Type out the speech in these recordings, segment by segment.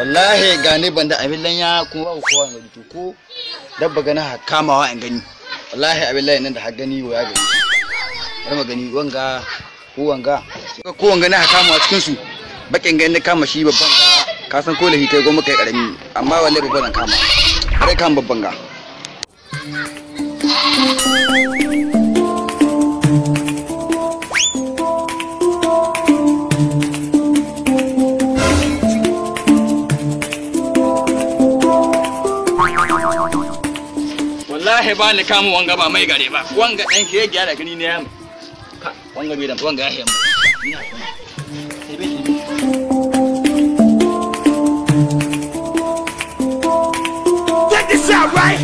wallahi gane ban da abin lanya kuma babu kowa gani to ko dabba gana ha kamawa in gani wallahi abin lanya nan da har gani wa ya gani bari mu gani wanga ko wanga ko wanga na ha kamawa cikin su bakin gani na kama shi babban ga ka san ko lahi kai goma kai karami amma wallahi babban zan kama kare kan babban ga wallahi ba ni kama wanga ba mai gare ba wanga dan shi ya gyara gani ne ya wanga bai da wanga ya hemu Get this out right.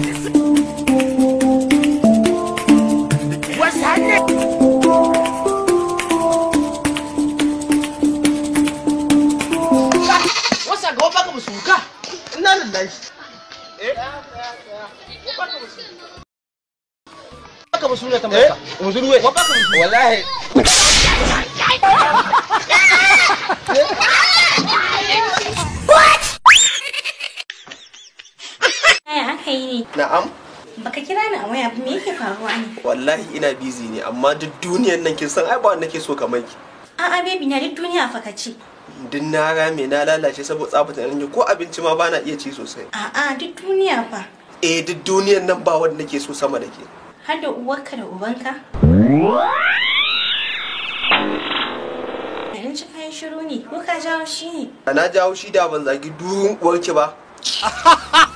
What's happening? wasa ga wabaka musuka ina lillahi eh wabaka musuka ta maka musulwe wabaka musuka wallahi Yaya aka yi ne? Na'am, Baka kira ni a waya ba me yake faruwa ne? wallahi ina busy ne, amma duk duniyan nan kin san ai ba wanda nake so kamar ki. A'a baby na duk duniya fa ka ce. Duk na rame na lalace saboda tsafata nan ko abinci ma bana iya ci sosai. A'a duk duniya fa. Eh duk duniyan nan ba wanda nake so sama da ke. Har da uwarka da ubanka. Yanzu ci kayan shiru ne ko ka jawo shi ne? Na jawo shi da ban zagi duhun uwarki ba.